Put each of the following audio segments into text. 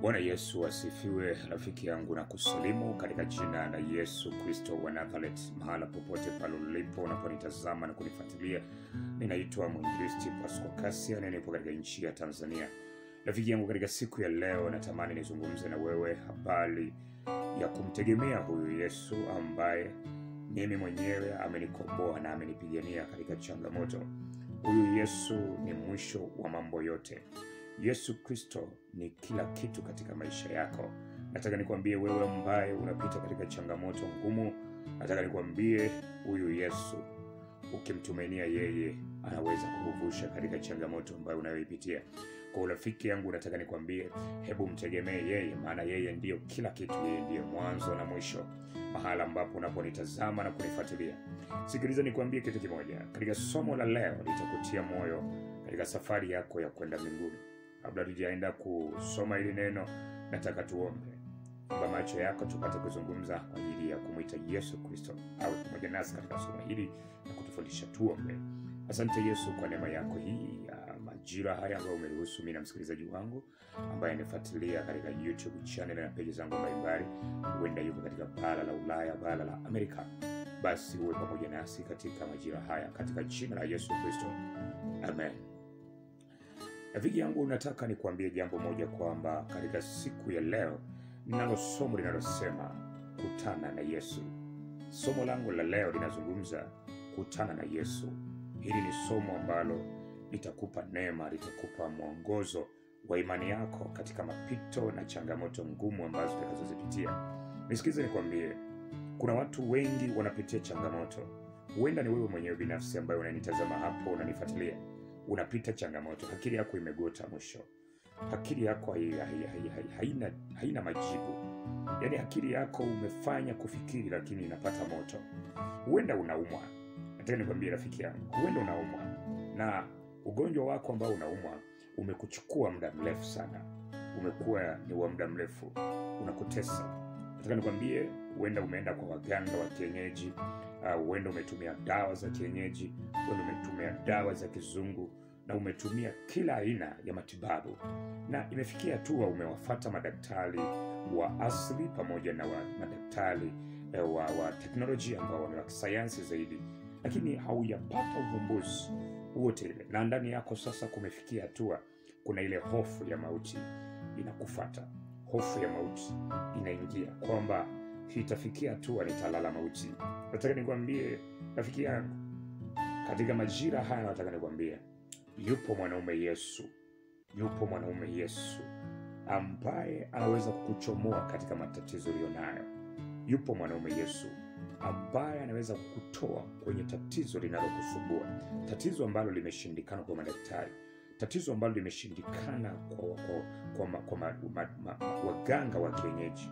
Bwana Yesu asifiwe, rafiki yangu, na kusalimu katika jina la Yesu Kristo wa Nazareth, mahala popote pale ulipo unaponitazama na kunifuatilia. Ninaitwa mwinjilisti Pasco Kasia na nipo katika nchi ya Tanzania. Rafiki yangu, katika siku ya leo natamani nizungumze na wewe habari ya kumtegemea huyu Yesu ambaye mimi mwenyewe amenikomboa na amenipigania katika changamoto. Huyu Yesu ni mwisho wa mambo yote. Yesu Kristo ni kila kitu katika maisha yako. Nataka nikwambie wewe ambaye unapita katika changamoto ngumu, nataka nikwambie huyu Yesu ukimtumainia yeye anaweza kukuvusha katika changamoto ambayo unayoipitia. Kwa urafiki yangu, nataka nikwambie, hebu mtegemee yeye, maana yeye ndiyo kila kitu. Yeye ndiyo mwanzo na mwisho, mahala ambapo unaponitazama na kunifuatilia. Sikiliza nikwambie kitu kimoja, katika somo la leo litakutia moyo katika safari yako ya kwenda mbinguni. Kabla tujaenda kusoma hili neno, nataka tuombe. Funga macho yako tupate kuzungumza kwa ajili ya kumwita Yesu Kristo awe pamoja nasi katika somo hili na kutufundisha. Tuombe. Asante Yesu kwa neema yako hii ya majira haya ambayo umeruhusu mimi na msikilizaji wangu ambaye anifuatilia katika YouTube channel na peji zangu mbalimbali, huenda yuko katika bara la Ulaya, bara la Amerika, basi uwe pamoja nasi katika majira haya katika jina la Yesu Kristo, amen. Rafiki yangu, nataka nikuambie jambo moja kwamba katika siku ya leo ninalo somo linalosema kutana na Yesu. Somo langu la leo linazungumza kutana na Yesu. Hili ni somo ambalo litakupa neema, litakupa mwongozo wa imani yako katika mapito na changamoto ngumu ambazo utakazozipitia. Nisikilize nikwambie, kuna watu wengi wanapitia changamoto. Huenda ni wewe mwenyewe binafsi ambaye unanitazama hapo, unanifuatilia, unapita changamoto, akili yako imegota mwisho akili yako hai, hai, hai, hai, haina, haina majibu. Yaani akili yako umefanya kufikiri, lakini inapata moto. Huenda unaumwa, nataka nikwambie rafiki yangu, huenda unaumwa na ugonjwa wako ambao unaumwa umekuchukua muda mrefu sana, umekuwa ni wa muda mrefu, unakutesa. Nataka nikwambie, huenda umeenda kwa waganga wa kienyeji, uh, huenda umetumia dawa za kienyeji, huenda umetumia dawa za kizungu na umetumia kila aina ya matibabu na imefikia hatua umewafata madaktari wa asili pamoja na wa madaktari eh, wa, wa teknolojia ambao ni wa kisayansi zaidi, lakini haujapata uvumbuzi wote ile, na ndani yako sasa kumefikia hatua, kuna ile hofu ya mauti inakufata, hofu ya mauti inaingia kwamba itafikia hatua nitalala mauti. Nataka nikwambie rafiki yangu, katika majira haya, nataka nikwambie yupo mwanaume Yesu, yupo mwanaume Yesu ambaye anaweza kukuchomoa katika matatizo uliyonayo. Yupo mwanaume Yesu ambaye anaweza kukutoa kwenye tatizo linalokusumbua, tatizo ambalo limeshindikana kwa madaktari, tatizo ambalo limeshindikana kwa, kwa, kwa, ma, kwa ma, ma, ma, waganga wa kienyeji,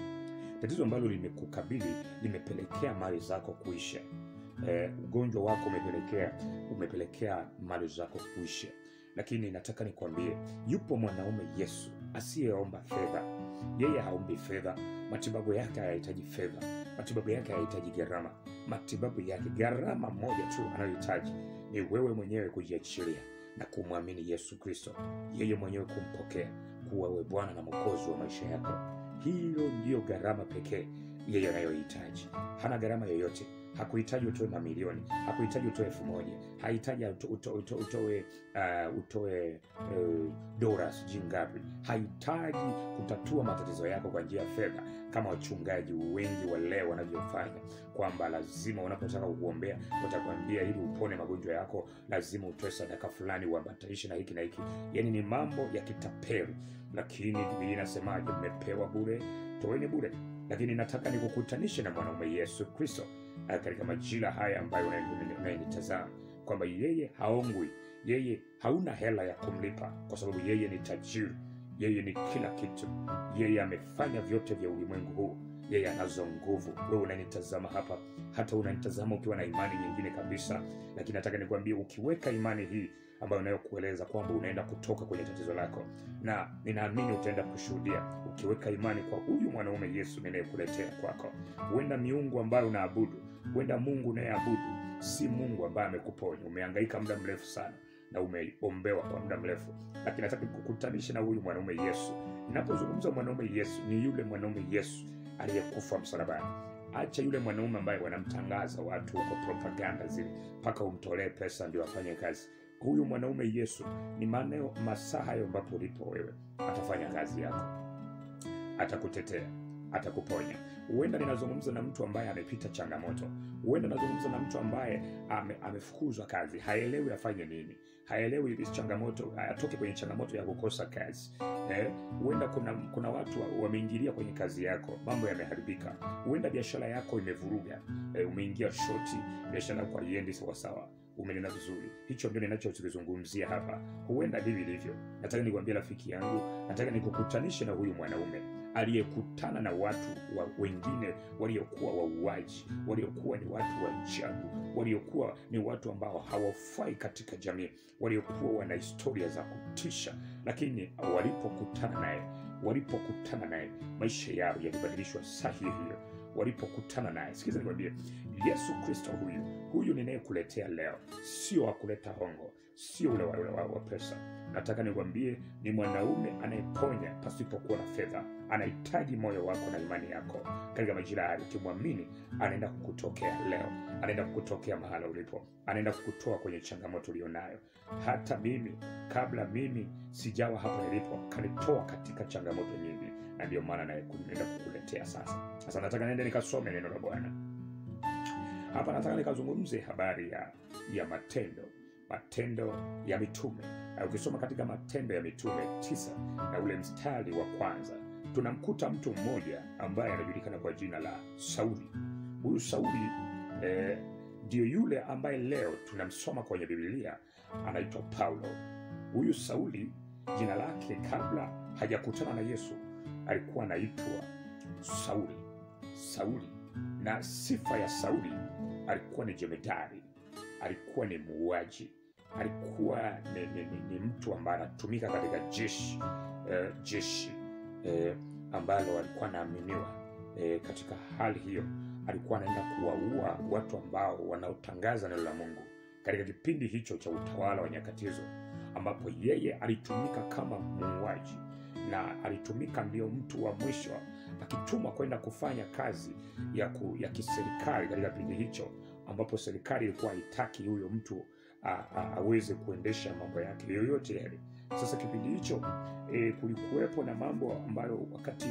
tatizo ambalo limekukabili limepelekea mali zako kuisha. Eh, ugonjwa wako umepelekea umepelekea mali zako kuisha, lakini nataka nikwambie, yupo mwanaume Yesu asiyeomba fedha. Yeye haombi fedha, matibabu yake hayahitaji fedha, matibabu yake hayahitaji gharama. Matibabu yake gharama moja tu anayohitaji ni wewe mwenyewe kujiachilia na kumwamini Yesu Kristo, yeye mwenyewe kumpokea kuwa we Bwana na Mwokozi wa maisha yako. Hilo ndiyo gharama pekee yeye anayohitaji. Hana gharama yoyote hakuhitaji utoe mamilioni, hakuhitaji utoe elfu moja, hahitaji uto, uto, uto, utoe uh, utoe uh, dola sijui ngapi. Hahitaji kutatua matatizo yako kwa njia ya fedha, kama wachungaji wengi wa leo wanavyofanya, kwamba lazima unapotaka kukuombea watakwambia ili upone magonjwa yako lazima utoe sadaka fulani, uambatanishe na hiki na hiki. Yani ni mambo ya kitapeli, lakini Biblia inasemaje? Mmepewa bure, toeni bure. Lakini nataka nikukutanishe na mwanaume Yesu Kristo katika majira haya ambayo unayenitazama kwamba yeye haongwi, yeye hauna hela ya kumlipa, kwa sababu yeye ni tajiri, yeye ni kila kitu, yeye amefanya vyote vya ulimwengu huu, yeye anazo nguvu. Wewe unanitazama hapa, hata unanitazama ukiwa na imani nyingine kabisa, lakini nataka nikwambie, ukiweka imani hii ambayo inayokueleza kwamba unaenda kutoka kwenye tatizo lako, na ninaamini utaenda kushuhudia ukiweka imani kwa huyu mwanaume Yesu ninayekuletea kwako. Huenda miungu ambayo unaabudu, huenda Mungu unayeabudu si Mungu ambaye amekuponya. Umehangaika muda mrefu sana na umeombewa kwa muda mrefu, lakini nataka kukutanisha na huyu mwanaume Yesu Ninapozungumza mwanaume Yesu, ni yule mwanaume Yesu aliyekufa msalabani. Acha yule mwanaume ambaye wanamtangaza watu huko, propaganda zile, mpaka umtolee pesa ndio afanye kazi. Huyu mwanaume Yesu ni maneo masaa hayo ambapo ulipo wewe, atafanya kazi yako, atakutetea, atakuponya. Huenda ninazungumza na mtu ambaye amepita changamoto, huenda nazungumza na mtu ambaye ame, amefukuzwa kazi, haelewi afanye nini, haelewi hizi changamoto, atoke kwenye changamoto ya kukosa kazi eh, huenda kuna, kuna watu wa- wameingilia kwenye kazi yako, mambo yameharibika. Huenda biashara yako imevuruga, eh, umeingia shoti, biashara yako haiendi sawasawa. Umenena vizuri, hicho ndio ninachokizungumzia hapa. Huenda hivi ilivyo. Nataka nikwambie rafiki yangu, nataka nikukutanishe na huyu mwanaume aliyekutana na watu wa wengine waliokuwa wauaji, waliokuwa ni watu wa ajabu, waliokuwa ni watu ambao hawafai katika jamii, waliokuwa wana historia za kutisha, lakini walipokutana naye, walipokutana naye maisha yao yalibadilishwa saa hiyo hiyo walipokutana naye. Sikiza nikwambie, Yesu Kristo huyu huyu ninayekuletea leo sio wa kuleta hongo, sio ule wa, ule wa, wa pesa. Nataka nikwambie ni mwanaume anayeponya pasipokuwa na fedha. Anahitaji moyo wako na imani yako katika majira haya. Ukimwamini, anaenda kukutokea leo, anaenda kukutokea mahala ulipo, anaenda kukutoa kwenye changamoto ulionayo. Hata mimi kabla mimi sijawa hapa nilipo, kanitoa katika changamoto nyingi, na ndio maana naenda kukuletea sasa. Sasa nataka niende nikasome neno la Bwana hapa. Nataka nikazungumze habari ya ya matendo matendo ya mitume. Na ukisoma katika Matendo ya Mitume tisa na ule mstari wa kwanza tunamkuta mtu mmoja ambaye anajulikana kwa jina la Sauli. Huyu Sauli eh, ndio yule ambaye leo tunamsoma kwenye Biblia anaitwa Paulo. Huyu Sauli jina lake kabla hajakutana na Yesu alikuwa anaitwa Sauli. Sauli, na sifa ya Sauli, alikuwa ni jemedari, alikuwa ni muuaji, alikuwa ni, ni, ni, ni mtu ambaye anatumika katika jeshi eh, jeshi eh, ambalo alikuwa anaaminiwa eh, katika hali hiyo alikuwa anaenda kuwaua watu ambao wanaotangaza neno la Mungu katika kipindi hicho cha utawala wa nyakati hizo, ambapo yeye alitumika kama muuaji na alitumika ndio mtu wa mwisho akitumwa kwenda kufanya kazi ya, ku, ya kiserikali katika kipindi hicho ambapo serikali ilikuwa haitaki huyo mtu a, a, aweze kuendesha mambo yake yoyote yale. Sasa kipindi hicho e, kulikuwepo na mambo ambayo wakati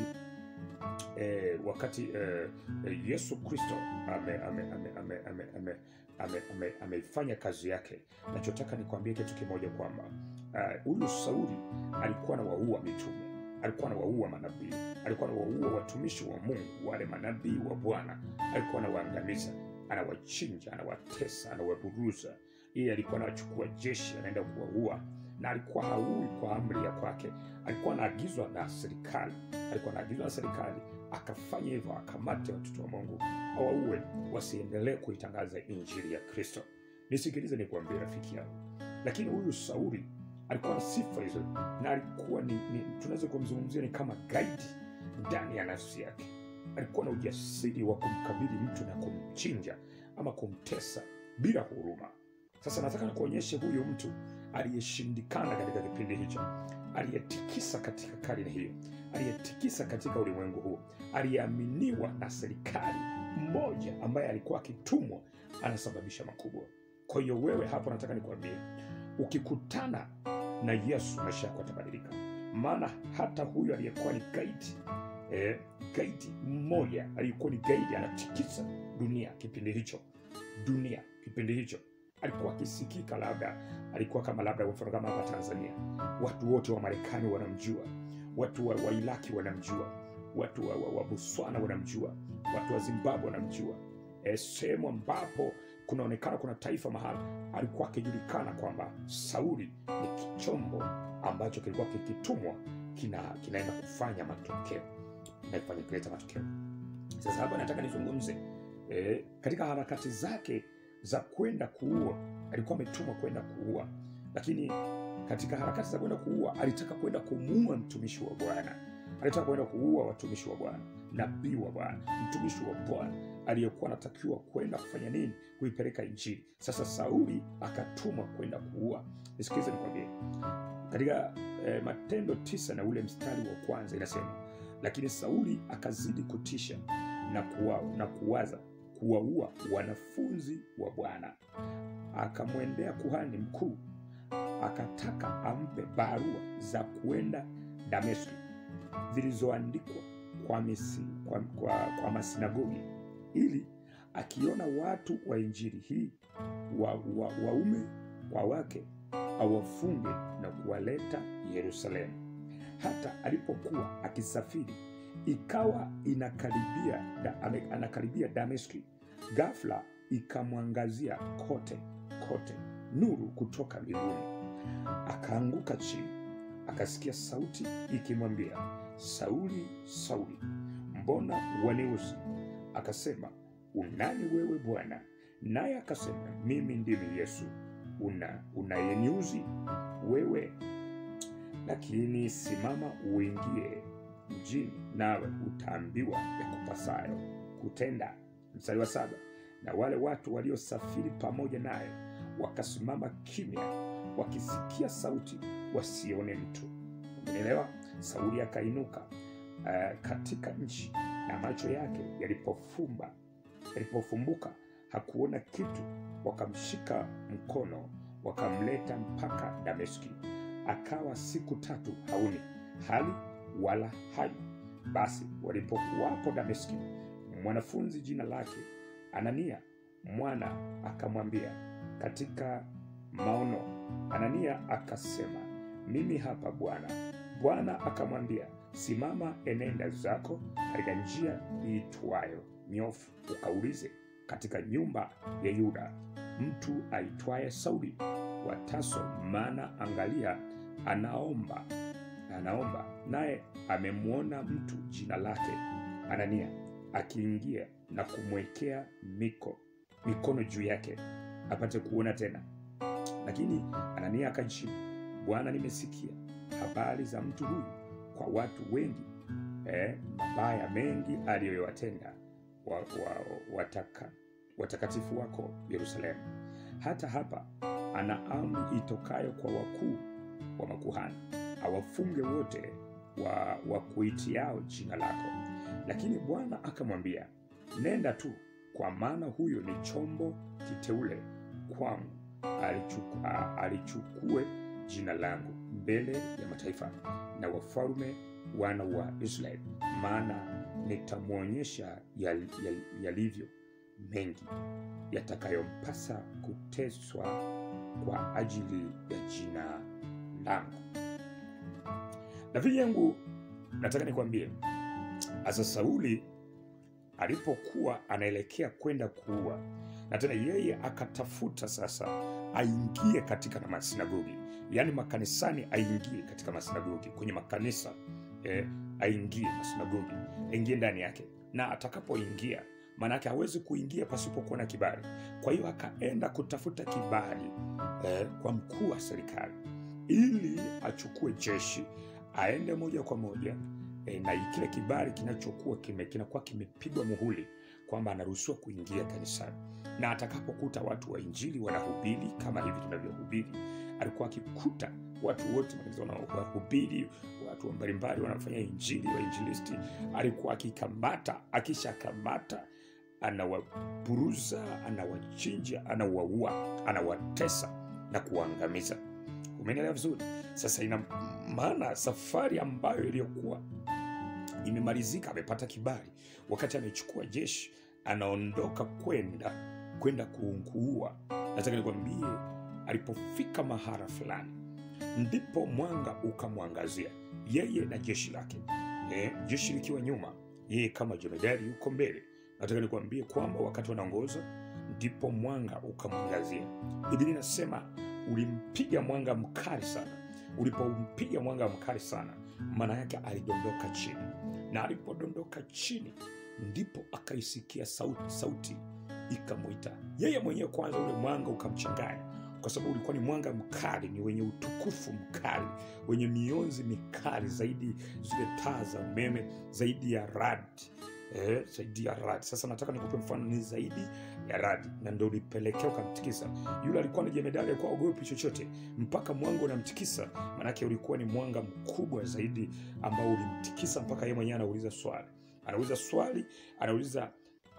e, wakati e, e, Yesu Kristo ameifanya ame, ame, ame, ame, ame, ame, ame, ameifanya kazi yake. Nachotaka nikwambie kitu kimoja kwamba huyu uh, Sauli alikuwa na waua mitume, alikuwa na waua manabii, alikuwa na waua watumishi wa Mungu, wale manabii wa Bwana alikuwa anawaangamiza, anawachinja, anawatesa, anawaburuza. Yeye alikuwa anawachukua jeshi, anaenda kuwaua na alikuwa haui kwa amri ya kwake, alikuwa anaagizwa na serikali, alikuwa anaagizwa na serikali akafanya hivyo, akamate watoto wa Mungu awaue, wasiendelee kuitangaza injili ya Kristo. Nisikilize nikuambie rafiki yangu, lakini huyu Sauli alikuwa na sifa hizo, na alikuwa ni, ni tunaweza kumzungumzia ni kama gaidi ndani ya nafsi yake. Alikuwa na ujasiri wa kumkabili mtu na kumchinja ama kumtesa bila huruma. Sasa nataka nikuonyeshe huyu mtu aliyeshindikana katika kipindi hicho, aliyetikisa katika karne hiyo, aliyetikisa katika ulimwengu huu, aliyeaminiwa na serikali, mmoja ambaye alikuwa akitumwa, anasababisha makubwa. Kwa hiyo wewe hapo, nataka nikwambie, ukikutana na Yesu maisha yako yatabadilika. Maana hata huyu aliyekuwa ni gaidi eh, gaidi mmoja aliyekuwa ni gaidi anatikisa dunia kipindi hicho, dunia kipindi hicho alikuwa akisikika, labda alikuwa kama labda mfano kama hapa Tanzania, watu wote wa Marekani wanamjua, watu wa, wa Iraki wanamjua, watu wa, wa, wa Botswana wanamjua, watu wa Zimbabwe wanamjua. E, sehemu ambapo kunaonekana kuna taifa mahali alikuwa akijulikana kwamba Sauli ni kichombo ambacho kilikuwa kikitumwa kina, kinaenda kufanya matokeo kinafanya kuleta matokeo. Sasa hapa nataka nizungumze e, katika harakati zake za kwenda kuua, alikuwa ametumwa kwenda kuua, lakini katika harakati za kwenda kuua alitaka kwenda kumuua mtumishi wa Bwana, alitaka kwenda kuua watumishi wa Bwana, nabii wa Bwana, mtumishi wa Bwana aliyekuwa anatakiwa kwenda kufanya nini? Kuipeleka Injili. Sasa Sauli akatumwa kwenda kuua. Nisikilize nikwambie, katika eh, Matendo tisa na ule mstari wa kwanza inasema, lakini Sauli akazidi kutisha na, kuwa, na kuwaza kuwaua wanafunzi wa Bwana. Akamwendea kuhani mkuu akataka ampe barua za kuenda Dameski zilizoandikwa kwa, misi, kwa, kwa, kwa masinagogi ili akiona watu wa injili hii wa, wa, waume kwa wake awafunge na kuwaleta Yerusalemu. Hata alipokuwa akisafiri, ikawa inakaribia da, ame, anakaribia Dameski, ghafla ikamwangazia kote kote nuru kutoka mbinguni. Akaanguka chini, akasikia sauti ikimwambia, Sauli, Sauli, mbona waniuzi? Akasema, unani wewe Bwana? Naye akasema, mimi ndimi Yesu una unayeniuzi wewe. Lakini simama uingie mjini, nawe utaambiwa yakupasayo kutenda. Mstari wa saba. Na wale watu waliosafiri pamoja naye wakasimama kimya, wakisikia sauti, wasione mtu. Umeelewa? Sauli akainuka uh, katika nchi, na macho yake yalipofumba yalipofumbuka hakuona kitu. Wakamshika mkono wakamleta mpaka Dameski. Akawa siku tatu haoni hali wala hai. Basi walipokuwapo Dameski, mwanafunzi jina lake Anania mwana akamwambia katika maono. Anania akasema, mimi hapa Bwana. Bwana akamwambia, simama, enenda zako katika njia iitwayo nyofu, ukaulize katika nyumba ya Yuda mtu aitwaye Sauli wa Tarso, maana angalia, anaomba anaomba, naye amemwona mtu jina lake Anania akiingia na kumwekea miko mikono juu yake apate kuona tena. Lakini Anania akajibu, Bwana, nimesikia habari za mtu huyu kwa watu wengi, eh, mabaya mengi aliyoyatenda wa, wa, wataka, watakatifu wako Yerusalemu. Hata hapa ana amri itokayo kwa wakuu wa makuhani awafunge wote wa, wa kuitiao jina lako. Lakini Bwana akamwambia, nenda tu, kwa maana huyo ni chombo kiteule kwangu, alichuku, alichukue jina langu mbele ya mataifa na wafalme wana wa Israeli, maana nitamwonyesha yalivyo yal, yal mengi yatakayompasa kuteswa kwa ajili ya jina langu. Rafiki yangu, nataka nikwambie, asa Sauli alipokuwa anaelekea kwenda kuua, na tena yeye akatafuta sasa aingie katika na masinagogi, yaani makanisani, aingie katika masinagogi, kwenye makanisa eh, aingie masinagogi, aingie ndani yake, na atakapoingia maanake hawezi kuingia pasipokuwa na kibali. Kwa hiyo akaenda kutafuta kibali eh, kwa mkuu wa serikali ili achukue jeshi aende moja kwa moja eh, na kile kibali kinachokuwa kime, kinakuwa kimepigwa muhuri kwamba anaruhusiwa kuingia kanisani, na atakapokuta watu wa injili wanahubiri kama hivi tunavyohubiri, alikuwa akikuta watu wote wanahubiri, watu mbalimbali wanafanya injili, wainjilisti, alikuwa akikamata, akishakamata anawaburuza, anawachinja, anawaua, anawatesa na kuwaangamiza. Umenielewa vizuri? Sasa ina maana safari ambayo iliyokuwa imemalizika, amepata kibali, wakati amechukua jeshi, anaondoka kwenda kwenda kuua. Nataka nikwambie, alipofika mahala fulani, ndipo mwanga ukamwangazia yeye na jeshi lake, eh, jeshi likiwa nyuma, yeye kama jemedari yuko mbele. Nataka nikwambie kwamba wakati wanaongoza ndipo mwanga ukamwangazia. Biblia inasema ulimpiga mwanga mkali sana. Ulipompiga mwanga mkali sana, maana yake alidondoka chini, na alipodondoka chini ndipo akaisikia sauti, sauti ikamwita yeye mwenyewe. Kwanza ule mwanga ukamchanganya, kwa sababu ulikuwa ni mwanga mkali, ni wenye utukufu mkali, wenye mionzi mikali zaidi, zile taa za umeme, zaidi ya radi eh, zaidi ya radi. Sasa nataka nikupe mfano, ni zaidi ya radi, na ndo ulipelekea ukamtikisa yule. Alikuwa ni jemedari, alikuwa ogopi chochote, mpaka mwanga unamtikisa. Maanake ulikuwa ni mwanga mkubwa zaidi ambao ulimtikisa mpaka yeye mwenyewe anauliza swali, anauliza swali, anauliza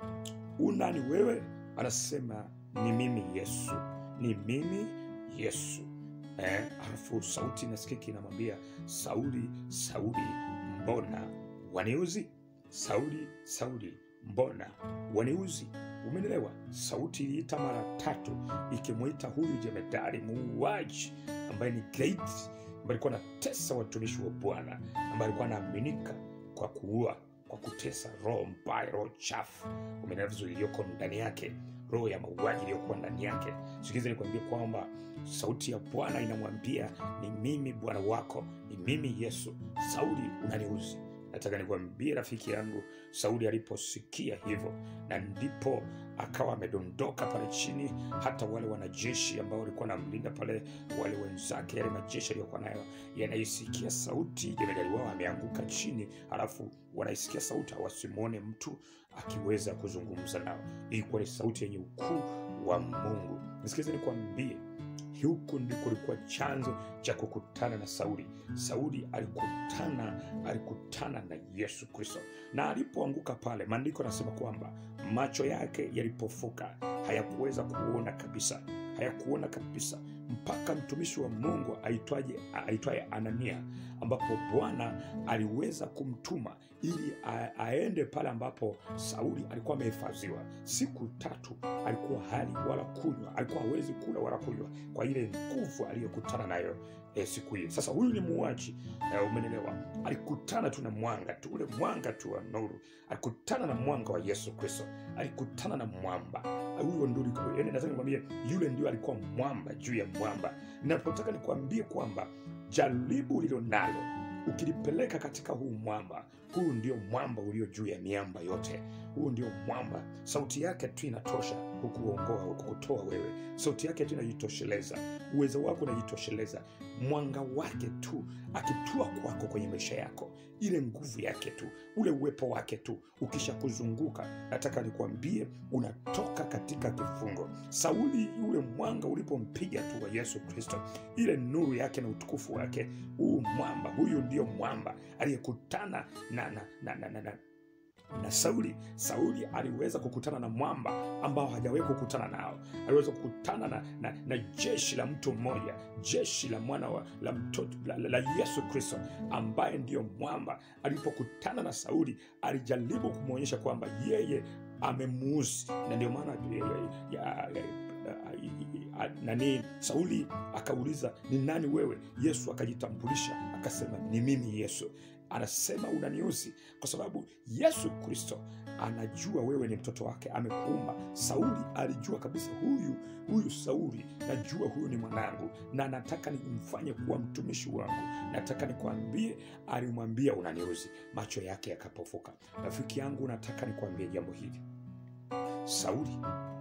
unani wewe? Anasema ni mimi Yesu, ni mimi Yesu. Eh, alafu sauti nasikiki inamwambia Sauli, Sauli, mbona waniuzi? Sauli, Sauli, mbona waniuzi? Umenielewa? Sauti iliita mara tatu ikimwita huyu jemedari muuaji ambaye ni great, ambaye alikuwa anatesa watumishi wa Bwana, ambaye alikuwa anaaminika kwa kuua, kwa kutesa, roho mbaya, roho chafu, umenielewa vizuri, iliyoko ndani yake, roho ya mauaji iliyokuwa ndani yake. Sikiza nikwambie kwamba sauti ya Bwana inamwambia ni mimi Bwana wako, ni mimi Yesu. Sauli, unaniuzi. Nataka nikwambie rafiki yangu, Sauli aliposikia hivyo, na ndipo akawa amedondoka pale chini. Hata wale wanajeshi ambao walikuwa wanamlinda pale, wale wenzake, yale majeshi aliyokuwa nayo yanaisikia sauti, jemedari wao ameanguka chini, halafu wanaisikia sauti, hawasimwone mtu akiweza kuzungumza nao. Ilikuwa ni sauti yenye ukuu wa Mungu. Nisikize nikwambie, huku ndiko kulikuwa chanzo cha kukutana na Sauli. Sauli alikutana alikutana na Yesu Kristo, na alipoanguka pale, maandiko yanasema kwamba macho yake yalipofuka, hayakuweza kuona kabisa, hayakuona kabisa mpaka mtumishi wa Mungu aitwaje aitwaye Anania, ambapo Bwana aliweza kumtuma ili a- aende pale ambapo Sauli alikuwa amehifadhiwa. Siku tatu alikuwa hali wala kunywa, alikuwa hawezi kula wala kunywa kwa ile nguvu aliyokutana nayo eh, siku hiyo. Sasa huyu ni muuaji eh, umenielewa? Alikutana tu na mwanga tu, ule mwanga tu wa nuru, alikutana na mwanga wa Yesu Kristo, alikutana na mwamba huyo ndio ulikuwa- yaani nataka nikwambie yule ndio alikuwa mwamba juu ya mwamba. Napotaka nikwambie kwamba jaribu ulilo nalo ukilipeleka katika huu mwamba, huu ndio mwamba ulio juu ya miamba yote. Huu ndio mwamba, sauti yake tu inatosha kukuongoa, kukutoa wewe. Sauti yake tu inajitosheleza, uwezo wako unajitosheleza, mwanga wake tu akitua kwako kwenye maisha yako, ile nguvu yake tu, ule uwepo wake tu ukishakuzunguka, nataka nikwambie unatoka katika kifungo. Sauli, ule mwanga ulipompiga tu wa Yesu Kristo, ile nuru yake na utukufu wake, huu mwamba, huyu ndio mwamba aliyekutana na, na, na, na, na, na na Sauli. Sauli aliweza kukutana na mwamba ambao hajawahi kukutana nao. Aliweza kukutana na, na, na jeshi la mtu mmoja, jeshi la mwana wa, la, mtoto, la, la, la Yesu Kristo ambaye ndiyo mwamba. Alipokutana na Sauli, alijaribu kumwonyesha kwamba yeye amemuuzi, na ndio maana ya, ya, ya, ya, nani Sauli akauliza ni nani wewe? Yesu akajitambulisha akasema ni mimi Yesu. Anasema unaniuzi kwa sababu Yesu Kristo anajua wewe ni mtoto wake, amekuumba. Sauli alijua kabisa, huyu huyu Sauli, najua huyu ni mwanangu na nataka nimfanye kuwa mtumishi wangu. Nataka nikwambie, alimwambia unaniuzi, macho yake yakapofuka. Rafiki yangu, nataka nikwambie jambo hili. Sauli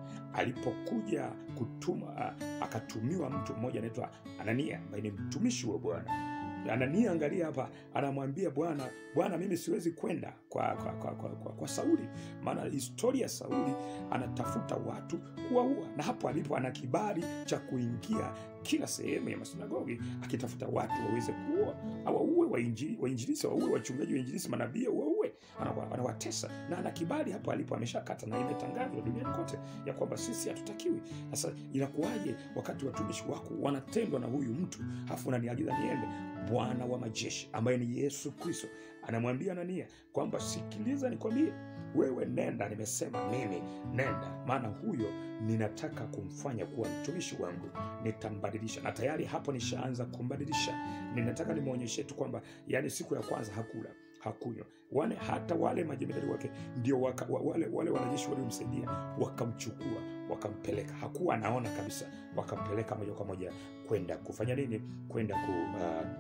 alipokuja kutuma, akatumiwa mtu mmoja anaitwa Anania ambaye ni mtumishi wa Bwana. Anania, angalia hapa, anamwambia Bwana, Bwana, mimi siwezi kwenda kwa, kwa, kwa, kwa, kwa, kwa Sauli, maana historia ya Sauli anatafuta watu kuwaua, na hapo alipo ana kibali cha kuingia kila sehemu ya masinagogi akitafuta watu waweze kuua, awaue wainjilisi, waue wachungaji, wainjilisi, manabii, waue, anawatesa na ana kibali hapo alipo, ameshakata na imetangazwa duniani kote ya kwamba sisi hatutakiwi. Sasa inakuwaje wakati watumishi wako wanatendwa na huyu mtu, hafu unaniagiza niende? Bwana wa majeshi ambaye ni Yesu Kristo anamwambia Anania kwamba sikiliza, nikwambie wewe, nenda, nimesema mimi nenda, maana huyo ninataka kumfanya kuwa mtumishi wangu, nitambadilisha. Na tayari hapo nishaanza kumbadilisha. Ninataka nimwonyeshe tu kwamba, yani, siku ya kwanza hakula hakunywa wane, hata wale majemedari wake ndio waka, wale, wale wanajeshi waliomsaidia wakamchukua wakampeleka, hakuwa anaona kabisa, wakampeleka moja kwa moja kwenda kufanya nini? Kwenda ku, uh,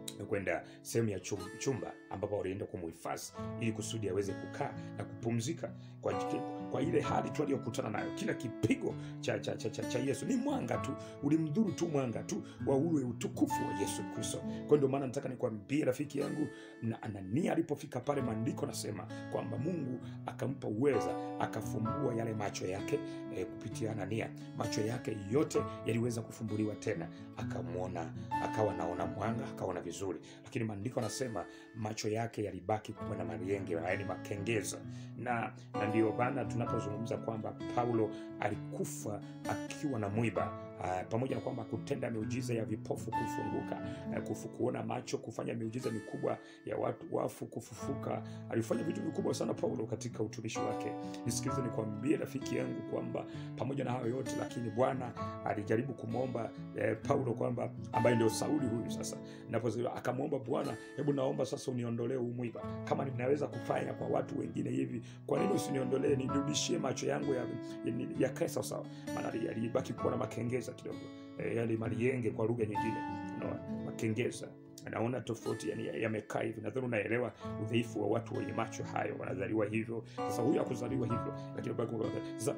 kwenda sehemu ya chum- chumba ambapo walienda kumhifadhi ili kusudi aweze kukaa na kupumzika kwa, kwa ile hali tu aliyokutana nayo. Kila kipigo cha, cha, cha, cha, cha Yesu ni mwanga tu, ulimdhuru tu mwanga tu wa ule utukufu wa Yesu Kristo. Kwa ndio maana nataka nikwambie rafiki yangu, na Anania alipofika pale, maandiko nasema kwamba Mungu akampa uweza, akafumbua yale macho yake e, kupitia Anania, macho yake yote yaliweza kufumbuliwa tena, akamwona, akawa naona mwanga, akaona vizuri, lakini maandiko anasema macho yake yalibaki kuwa na marienge, yaani makengeza, na na ndio maana tunapozungumza kwamba Paulo alikufa akiwa na mwiba Uh, pamoja na kwamba kutenda miujiza ya vipofu kufunguka, uh, kufu, kuona macho, kufanya miujiza mikubwa ya watu wafu kufufuka. Alifanya vitu vikubwa sana Paulo katika utumishi wake. Nisikilize nikwambie rafiki yangu kwamba pamoja na hayo yote, lakini Bwana alijaribu kumwomba eh, Paulo kwamba ambaye ndio Sauli huyu sasa, napo akamwomba Bwana, hebu naomba sasa uniondolee huu mwiba, kama ninaweza kufanya kwa watu wengine hivi, kwa nini usiniondolee, nirudishie macho yangu ya, ya, yakae sawasawa, maana yalibaki kuwa na makengeza kidogo e, yale marienge kwa lugha nyingine no, makengeza naona tofauti yani yamekaa hivi. Nadhani unaelewa udhaifu wa watu wenye macho hayo, wanazaliwa hivyo. Sasa huyu hakuzaliwa hivyo, lakini sasa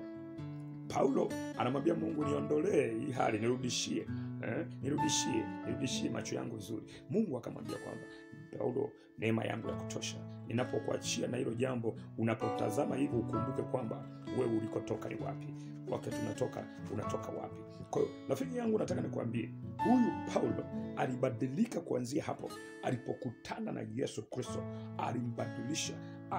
Paulo anamwambia Mungu, niondolee hii hali, nirudishie eh, nirudishie nirudishie macho yangu vizuri. Mungu akamwambia kwamba Paulo, neema yangu ya kutosha, ninapokuachia na hilo jambo, unapotazama hivyo ukumbuke kwamba wewe ulikotoka ni wapi, wakati unatoka unatoka wapi. Kwa hiyo rafiki yangu, nataka nikwambie huyu Paulo alibadilika kuanzia hapo alipokutana na Yesu Kristo, alimbadilisha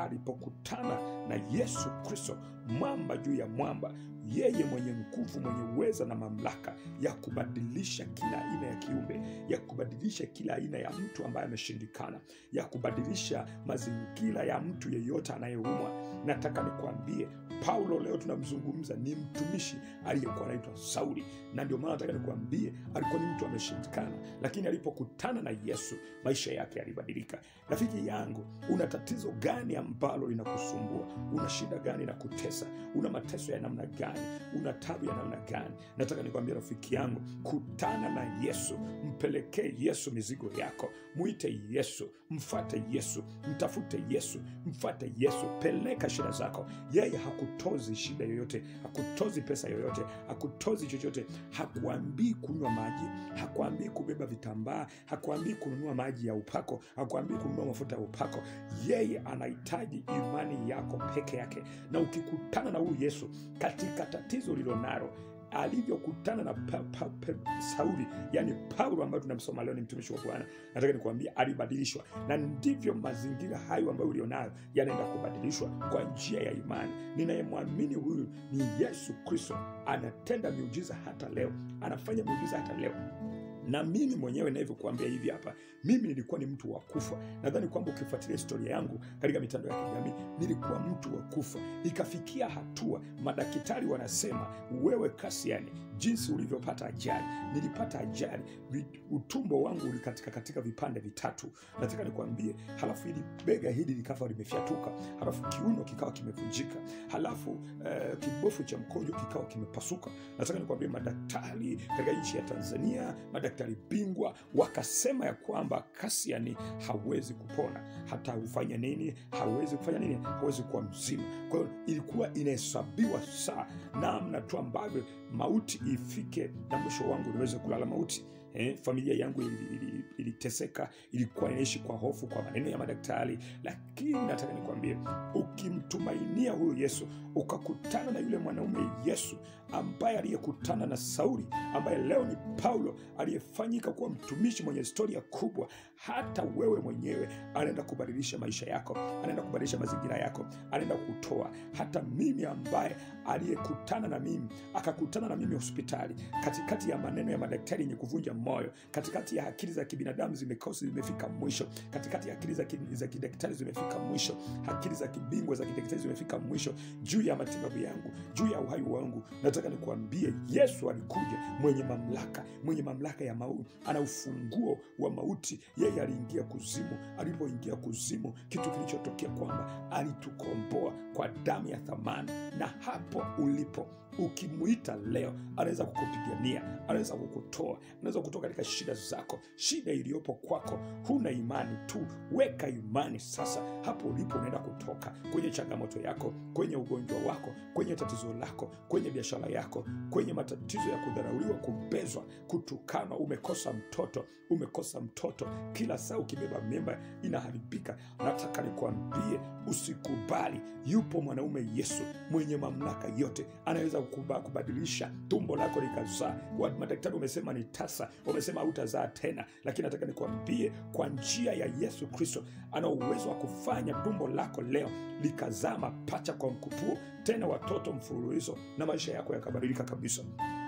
alipokutana na Yesu Kristo, mwamba juu ya mwamba, yeye mwenye nguvu, mwenye uweza na mamlaka ya kubadilisha kila aina ya kiumbe, ya kubadilisha kila aina ya mtu ambaye ameshindikana, ya kubadilisha mazingira ya mtu yeyote anayeumwa. Nataka nikwambie, Paulo leo tunamzungumza ni mtumishi aliyekuwa anaitwa Sauli, na ndio maana nataka nikwambie, alikuwa ni mtu ameshindikana, lakini alipokutana na Yesu maisha yake yalibadilika. Rafiki yangu, una tatizo gani ambalo linakusumbua? Una shida gani na kutesa? Una mateso ya namna gani? Una tabu ya namna gani? Nataka nikwambia rafiki yangu, kutana na Yesu, mpelekee Yesu mizigo yako, mwite Yesu, mfate Yesu, mtafute Yesu, mfate Yesu, peleka shida zako. Yeye hakutozi shida yoyote, hakutozi pesa yoyote, hakutozi chochote, hakuambii kunywa maji, hakuambii kubeba vitambaa, hakuambii kununua maji ya upako, hakuambii kununua mafuta ya upako. Yeye anahitaji imani yako peke yake, na ukikutana na huyu Yesu katika tatizo lilonalo alivyokutana na pa, pa, pa, Sauli yani Paulo ambayo tunamsoma leo ni mtumishi wa Bwana, nataka nikuambia alibadilishwa, na ndivyo mazingira hayo ambayo ulionayo yanaenda kubadilishwa kwa njia ya imani. Ninayemwamini huyu ni Yesu Kristo, anatenda miujiza hata leo, anafanya miujiza hata leo na mimi mwenyewe navyokuambia hivi hapa, mimi nilikuwa ni mtu wa kufa. Nadhani kwamba ukifuatilia historia yangu katika mitandao ya kijamii, nilikuwa mtu wa kufa. Ikafikia hatua madaktari wanasema, wewe Kasiani, jinsi ulivyopata ajali, nilipata ajali, utumbo wangu ulikatika katika vipande vitatu. Nataka nikwambie, halafu hili bega hili likawa limefyatuka, halafu kiuno kikawa kimevunjika, halafu uh, kibofu cha mkojo kikawa kimepasuka. Nataka nikwambie, madaktari katika nchi ya Tanzania, madaktari bingwa wakasema ya kwamba Kasiani hawezi kupona, hata ufanye nini, hawezi kufanya nini, hawezi kuwa mzima. Kwa hiyo ilikuwa inahesabiwa saa namna tu ambavyo mauti ifike na mwisho wangu niweze kulala mauti. Eh, familia yangu iliteseka, ili, ili ilikuwa inaishi kwa hofu kwa maneno ya madaktari, lakini nataka nikwambie, ukimtumainia huyu Yesu ukakutana na yule mwanaume Yesu ambaye aliyekutana na Sauli ambaye leo ni Paulo aliyefanyika kuwa mtumishi mwenye historia kubwa, hata wewe mwenyewe anaenda kubadilisha maisha yako, anaenda kubadilisha mazingira yako, anaenda kutoa. Hata mimi ambaye aliyekutana na mimi akakutana na mimi hospitali, katikati ya maneno ya madaktari yenye kuvunja moyo, katikati ya akili za kibinadamu zimekosa, zimefika mwisho, katikati ya akili za, ki, za kidaktari zimefika mwisho, akili za kibingwa za kidaktari zimefika mwisho juu ya matibabu yangu, juu ya uhai wangu. Nataka nikuambie, Yesu alikuja mwenye mamlaka, mwenye mamlaka ya mauti, ana ufunguo wa mauti. Yeye aliingia kuzimu. Alipoingia kuzimu, kitu kilichotokea kwamba alitukomboa kwa damu ya thamani, na hapo ulipo ukimwita leo anaweza kukupigania anaweza kukutoa anaweza kutoka katika shida zako shida iliyopo kwako huna imani tu weka imani sasa hapo ulipo unaenda kutoka kwenye changamoto yako kwenye ugonjwa wako kwenye tatizo lako kwenye biashara yako kwenye matatizo ya kudharauliwa kubezwa kutukanwa umekosa mtoto umekosa mtoto kila saa ukibeba mimba inaharibika nataka nikwambie usikubali yupo mwanaume yesu mwenye mamlaka yote anaweza kukuba- kubadilisha tumbo lako likazaa Wa- madaktari wamesema ni tasa wamesema hautazaa tena lakini nataka nikwambie kwa njia ya yesu kristo ana uwezo wa kufanya tumbo lako leo likazaa mapacha kwa mkupuo tena watoto mfululizo na maisha yako yakabadilika kabisa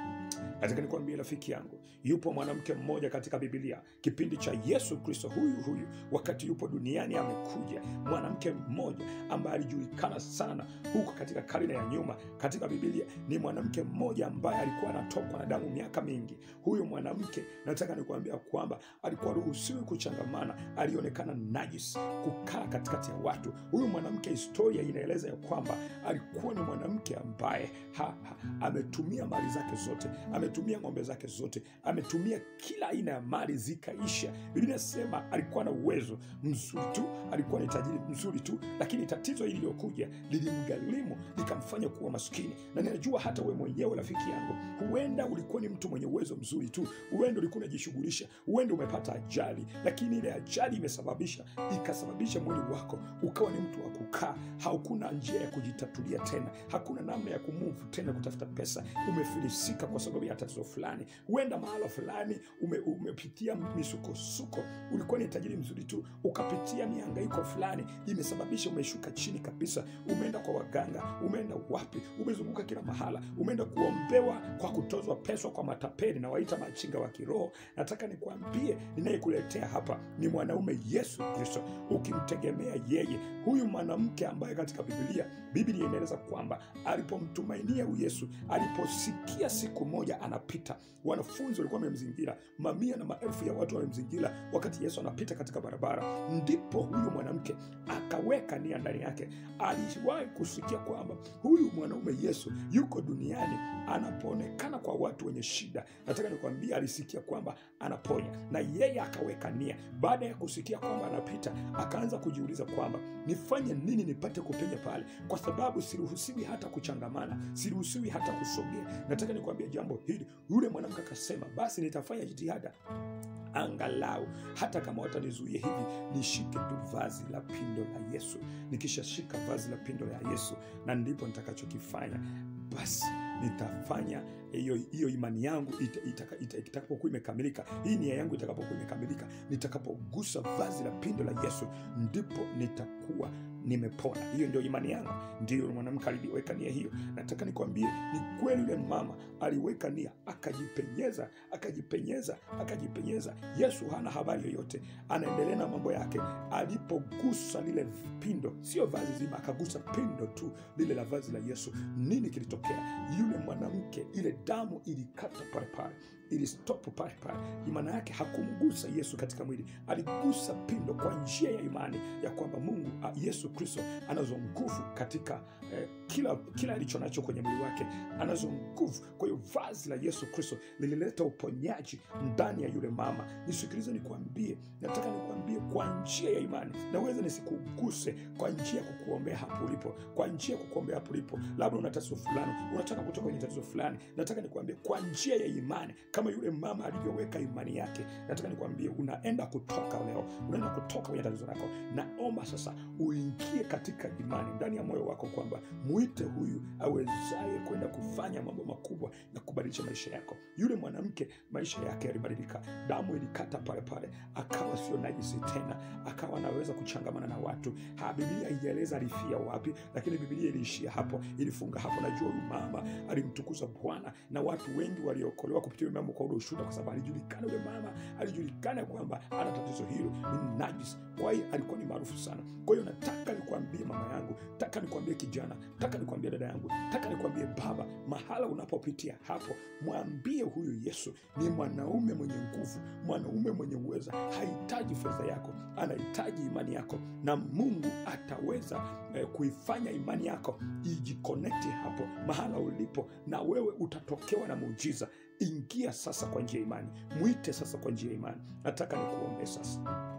nataka nikwambie rafiki yangu yupo mwanamke mmoja katika bibilia kipindi cha yesu kristo huyu huyu wakati yupo duniani amekuja mwanamke mmoja ambaye alijulikana sana huko katika karne ya nyuma katika bibilia ni mwanamke mmoja ambaye alikuwa anatokwa na damu miaka mingi huyu mwanamke nataka nikuambia kwamba alikuwa ruhusiwi kuchangamana alionekana najis kukaa katikati ya watu huyu mwanamke historia inaeleza ya kwamba alikuwa ni mwanamke ambaye ha, ha, ametumia mali zake zote ametumia ng'ombe zake zote ametumia kila aina ya mali zikaisha biblia inasema alikuwa na uwezo mzuri tu alikuwa ni tajiri mzuri tu lakini tatizo hili lililokuja lilimgharimu likamfanya kuwa maskini na ninajua hata we mwenyewe rafiki yangu huenda ulikuwa ni mtu mwenye uwezo mzuri tu huenda ulikuwa unajishughulisha huenda umepata ajali lakini ile ajali imesababisha ikasababisha mwili wako ukawa ni mtu wa kukaa haukuna njia ya kujitatulia tena hakuna namna ya kumuvu tena kutafuta pesa umefilisika kwa sababu ya tatizo fulani huenda mahala fulani ume, umepitia misukosuko ulikuwa ni tajiri mzuri tu ukapitia mihangaiko fulani imesababisha umeshuka chini kabisa umeenda kwa waganga umeenda wapi umezunguka kila mahala umeenda kuombewa kwa kutozwa pesa kwa matapeli na waita machinga wa kiroho nataka nikwambie ninayekuletea hapa ni mwanaume yesu kristo ukimtegemea yeye huyu mwanamke ambaye katika bibilia biblia inaeleza kwamba alipomtumainia huyu yesu aliposikia siku moja anapita wanafunzi walikuwa wamemzingira mamia na maelfu ya watu wamemzingira wakati yesu anapita katika barabara ndipo huyu mwanamke akaweka nia ndani yake aliwahi kusikia kwamba huyu mwanaume yesu yuko duniani anapoonekana kwa watu wenye shida nataka nikwambia alisikia kwamba anaponya na yeye akaweka nia baada ya kusikia kwamba anapita akaanza kujiuliza kwamba nifanye nini nipate kupenya pale kwa sababu siruhusiwi hata kuchangamana siruhusiwi hata kusogea nataka nikwambia jambo hili yule mwanamke akasema basi nitafanya jitihada angalau hata kama watanizuia hivi nishike tu vazi la pindo la yesu nikishashika vazi la pindo la yesu na ndipo nitakachokifanya basi nitafanya hiyo hiyo imani yangu ita- itaka- ita- itakapokuwa imekamilika hii nia yangu itakapokuwa imekamilika nitakapogusa vazi la pindo la yesu ndipo nitakuwa nimepona hiyo ndio imani yangu ndiyo mwanamke aliweka nia hiyo nataka nikwambie ni kweli yule mama aliweka nia akajipenyeza akajipenyeza akajipenyeza yesu hana habari yoyote anaendelea na mambo yake alipogusa lile pindo sio vazi zima akagusa pindo tu lile la vazi la yesu nini kilitokea yule mwanamke ile damu ilikata pale pale ilistopu pale pale maana yake hakumgusa yesu katika mwili aligusa pindo kwa njia ya imani ya kwamba mungu a, yesu kristo anazo nguvu katika eh, kila kila alicho nacho kwenye mwili wake anazo nguvu kwa hiyo vazi la yesu kristo lilileta uponyaji ndani ya yule mama nisikilize nikuambie nataka nikuambie kwa njia ya imani naweza nisikuguse kwa njia ya kukuombea hapo ulipo kwa njia ya kukuombea hapo ulipo labda una tatizo fulani unataka kutoka kwenye tatizo fulani nataka nikuambie kwa njia ya imani kama yule mama alivyoweka imani yake nataka nikwambie unaenda kutoka leo unaenda kutoka kwenye tatizo lako naomba sasa uingie katika imani ndani ya moyo wako kwamba mwite huyu awezaye kwenda kufanya mambo makubwa na kubadilisha maisha yako yule mwanamke maisha yake yalibadilika damu ilikata pale pale akawa sio najisi tena akawa anaweza kuchangamana na watu ha, biblia haijaeleza alifia wapi lakini biblia iliishia hapo ilifunga hapo najua huyu mama alimtukuza bwana na watu wengi waliokolewa kupitia huyu mama sababu kwa ule ushuhuda, kwa sababu alijulikana yule mama, alijulikana kwamba ana tatizo hilo, ni najis. Kwa hiyo alikuwa ni maarufu sana. Kwa hiyo nataka nikwambie mama yangu, nataka nikwambie kijana, nataka nikwambie dada yangu, nataka nikwambie baba, mahala unapopitia hapo, mwambie huyu Yesu ni mwanaume mwenye nguvu, mwanaume mwenye uweza. Hahitaji fedha yako, anahitaji imani yako, na Mungu ataweza eh, kuifanya imani yako ijikonekti hapo mahala ulipo, na wewe utatokewa na muujiza. Ingia sasa kwa njia ya imani, mwite sasa kwa njia ya imani. Nataka nikuombe sasa.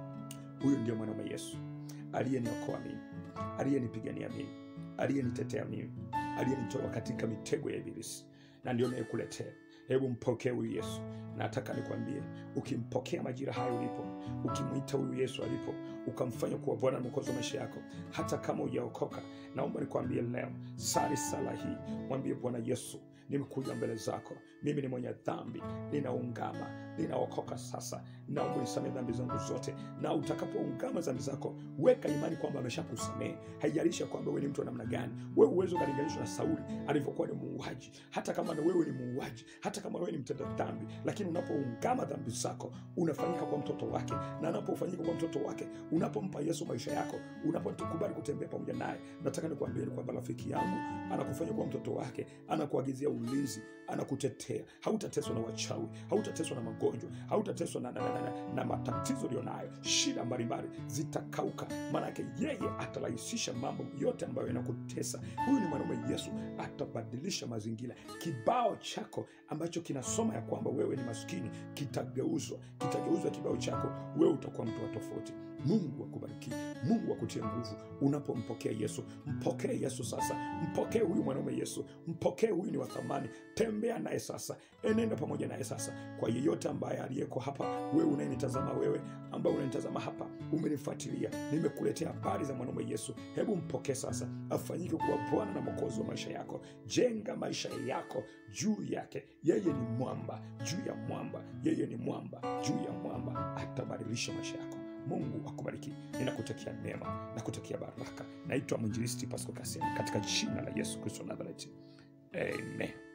Huyu ndio mwanaume Yesu aliyeniokoa mimi, aliyenipigania mimi, aliyenitetea mimi, aliyenitoa katika mitego ya Ibilisi, na ndio nayekuletea. Hebu mpokee huyu Yesu. Nataka nikwambie, ukimpokea majira hayo ulipo, ukimwita huyu Yesu alipo, ukamfanya kuwa Bwana na Mwokozi wa maisha yako, hata kama hujaokoka, naomba nikwambie leo, sali sala hii, mwambie Bwana Yesu, nimekuja mbele zako, mimi ni mwenye dhambi, ninaungama, ninaokoka sasa, naomba nisamehe dhambi zangu zote. Na utakapoungama dhambi zako, weka imani kwamba ameshakusamehe. Haijalishi kwamba wewe ni mtu wa namna gani, wewe uwezo ukalinganishwa na Sauli alivyokuwa ni muuaji, hata kama na wewe ni muuaji, hata kama wewe ni mtenda dhambi, lakini unapoungama dhambi zako unafanyika kwa mtoto wake, na anapofanyika kwa mtoto wake, unapompa Yesu maisha yako, unapokubali kutembea pamoja naye, nataka nikwambie ni kwamba rafiki yangu anakufanya kwa mtoto wake, anakuagizia ulinzi, anakutetea. Hautateswa na wachawi, hautateswa na magonjwa, hautateswa na, na, na, na, na matatizo ulionayo. Shida mbalimbali zitakauka, maanake yeye atarahisisha mambo yote ambayo yanakutesa. Huyu ni mwanaume Yesu, atabadilisha mazingira. Kibao chako ambacho kinasoma ya kwamba wewe ni maskini kitageuzwa, kitageuzwa kibao chako, wewe utakuwa mtu wa tofauti. Mungu akubariki, Mungu akutie nguvu unapompokea Yesu. Mpokee Yesu sasa, mpokee huyu mwanaume Yesu, mpokee huyu, ni wa thamani. Tembea naye sasa, enenda pamoja naye sasa. Kwa yeyote ambaye aliyeko hapa, wewe unayenitazama, wewe ambaye unanitazama hapa, umenifuatilia, nimekuletea habari za mwanaume Yesu. Hebu mpokee sasa, afanyike kuwa Bwana na Mwokozi wa maisha yako. Jenga maisha yako juu yake. Yeye ni mwamba juu ya mwamba, yeye ni mwamba juu ya mwamba, atabadilisha maisha yako. Mungu akubariki. Ninakutakia neema, nakutakia baraka. Naitwa mwinjilisti Pasco Kasian katika jina la Yesu Kristo Nazareti, amen.